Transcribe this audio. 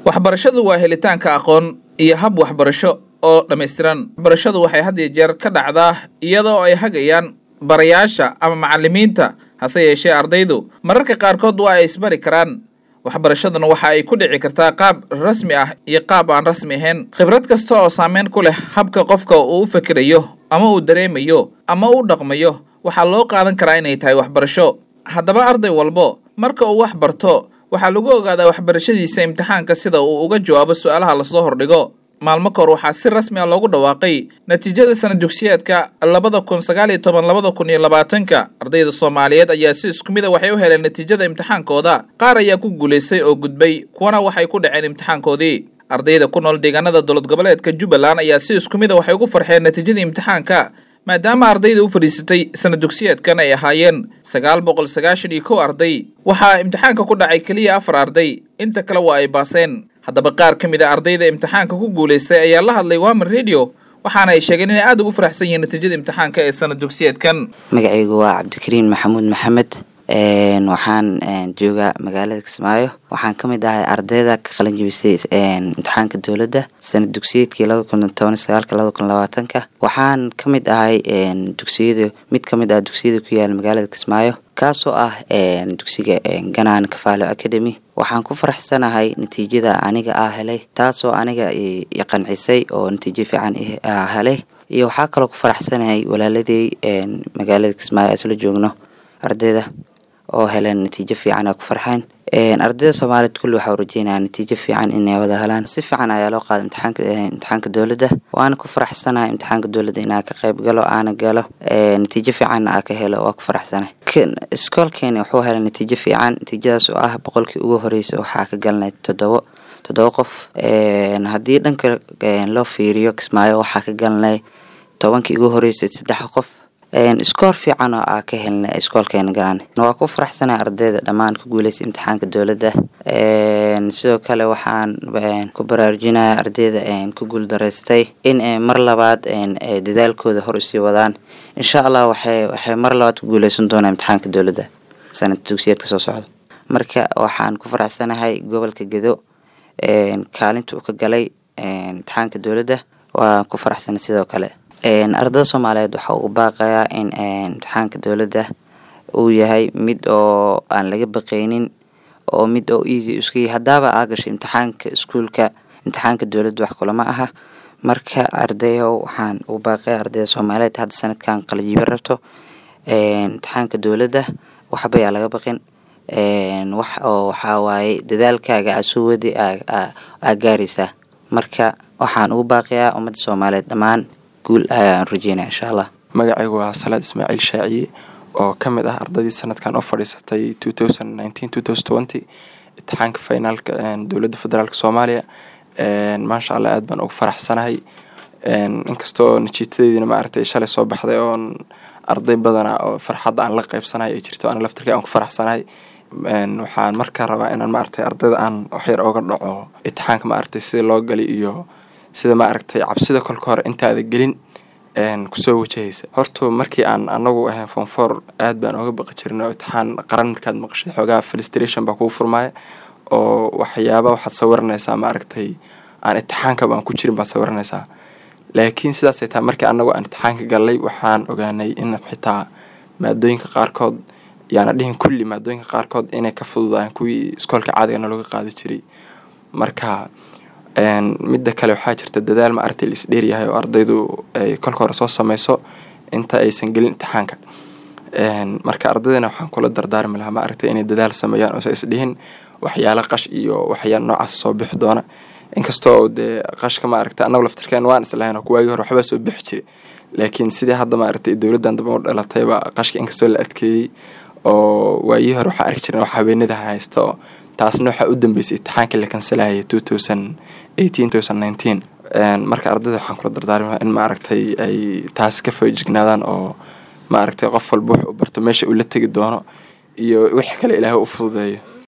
waxbarashadu waa helitaanka aqoon iyo hab waxbarasho oo dhammaystiran waxbarashadu waxay had iyo jeer ka dhacdaa iyadoo ay hagayaan barayaasha ama macallimiinta hase yeeshee ardaydu mararka qaarkood waa ay isbari karaan waxbarashaduna waxa ay ku dhici kartaa qaab rasmi ah iyo qaab aan rasmi ahayn khibrad kasta oo saameyn ku leh habka qofka uu u fikirayo ama uu dareemayo ama u dhaqmayo waxaa loo qaadan karaa inay tahay waxbarasho haddaba arday walbo marka uu wax barto waxaa lagu ogaadaa waxbarashadiisa imtixaanka sida uu uga jawaabo su-aalaha lasoo hordhigo maalmo kahor waxaa si rasmi a loogu dhawaaqay natiijada sana dugsiyeedka labada kun sagaal iyo toban labada kun iyo labaatanka ardayda soomaaliyeed ayaa si isku mid a waxay u heleen natiijada imtixaankooda qaar ayaa ku guulaystay oo gudbay kuwana waxay ku dhaceen imtixaankoodii ardayda ku nool deegaanada dowlad goboleedka jubbaland ayaa si isku mid a waxay ugu farxeen natiijadii imtixaanka maadaama ardayda u fadhiisatay sana dugsiyeedkan ay ahaayeen sagaal boqol sagaashan iyo kow arday waxaa imtixaanka ku dhacay keliya afar arday inta kale waa ay baaseen haddaba qaar ka mid a ardayda imtixaanka ku guulaystay ayaa la hadlay wamer radio waxaana ay sheegeen inay aada ugu faraxsan yihiin natiijada imtixaanka ee sana dugsiyeedkan magacaygu waa cabdikariin maxamuud maxamed waxaan joogaa magaalada kismaayo waxaan ka mid ahay ardayda ka qalin jebisay imtixaanka dowladda sanad dugsiyeedkii laba kun toban sagaalka laba kun labaatanka waxaan ka mid ahay dugsiyada mid ka mid ah dugsiyada ku yaala magaalada kismaayo kaasoo ah dugsiga ganaan kafaalo academy waxaan ku faraxsanahay natiijada aniga ah helay taasoo aniga i qancisay oo natiijo fiican helay iyo waxaa kaloo ku faraxsanahay walaaladey magaalada kismaayo isla joogno ardayda oo heleen natiijo fiican oo ku farxeen ardayda soomaaliyeed kulli waxaa rajeynaya natiijo fiican inay wada helaan si fiican ayaa loo qaaday imtixaanka imtixaanka dowladda waana ku faraxsanahay imtixaanka dowladda inaa ka qayb galo aana galo natiijo fiicanna aa ka helo waa ku faraxsanay iskoolkeeni wuxuu helay natiijo fiican natiijadaas oo ah boqolkii ugu horeysa waxaa ka galnay toddobo toddoba qof haddii dhanka loo fiiriyo kismaayo waxaa ka galnay tobankii ugu horeysay saddex qof iskoor fiican oo aa ka helna iskoolkeena galaan waa ku faraxsanay ardayda dhammaan ku guuleystay imtixaanka dowladda sidoo kale waxaan ku baraarujinaya ardayda ku guul daraystay in mar labaad dadaalkooda hor usii wadaan insha allah waxay waxay mar labaad ku guuleysan doonaa imtixaanka dowladda sanad dugsiyeedka soo socda marka waxaan ku faraxsanahay gobolka gedo kaalinta uu ka galay imtixaanka dowladda waa ku faraxsanay sidoo kale ardada soomaaliyeed waxa uu baaqayaa in imtixaanka dowladda uu yahay mid oo aan laga baqaynin oo mid oo easy iska yahay haddaaba aa gasho imtixaanka iskuulka imtixaanka dowladda wax kulama aha marka ardayow waxaan u baaqaya ardayda soomaaliyeed hadda sanadkan qalajibo rabto imtixaanka dowladda waxba yaa laga baqin wax oo waxaa waaye dadaalkaaga aa soo wadi aa gaaraysaa marka waxaan ugu baaqayaa ummadda soomaaliyeed dhammaan guul ayaan rajeynaya insha allah magacaygu waa salaad ismaaciil shaaciye oo ka mid ah ardaydii sanadkan u fadhiisatay imtixaanka finaalka dowladda federaalk soomaaliya maasha allah aad baan ugu faraxsanahay inkastoo najiitadeediina maaragtay shalay soo baxday oon arday badana oo farxadda aan la qeybsanahay ay jirto ana laftirkii aan ku faraxsanahay waxaan markaa rabaa inaan maaragtay ardayda aan waxyar ooga dhaco imtixaanka maaragtay sida loo gali iyo sida maaragtay cabsida kolka hore intaada gelin kusoo wajahaysa horta markii aan anagu ahayn fonfor aad baan ooga baqi jirin oo imtixaan qaran markaad maqashay xoogaa filistration baa kugu furmaaya oo waxyaaba waxaad sawiranaysaa maaragtay aan imtixaanka baan ku jirin baad sawiranaysaa laakiin sidaasay tahay markii anagu aan imtixaanka galnay waxaan ogaanay in xitaa maadooyinka qaarkood yaana dhihin kulli maadooyinka qaarkood inay ka fududaan kuwii iskoolka caadigana looga qaadi jiray marka midda kale waxaa jirta dadaal ma aragtay la isdheeryahay oo ardaydu ay kolka hore soo sameyso inta aysan gelin imtixaanka marka ardaydana waxaan kula dardaarmi lahaa ma aragtay inay dadaal sameeyaan oosa isdhihin waxyaala qash iyo waxyaala noocaas soo bixi doona inkastoo dee qashka ma aragtay annagu laftirkeen waan islahayn oo kuwaagii hore waxbaa soo bixi jiray laakiin sidii hadda ma aragtay dowladdan daba u dhalatayba qashka inkastoo la adkeeyey oo waayihii hore waxaan arki jirin wax habeenada haysta oo taasna waxaa u dambeysay imtixaankii la kansalahayay two thousand eighteen thousand nineteen marka ardayda waxaan kula dardaarmaa in maaragtay ay taas ka foojignaadaan oo maaragtay qof walba wax u barto meesha uu la tegi doono iyo wixii kale ilaahay u fududeeyo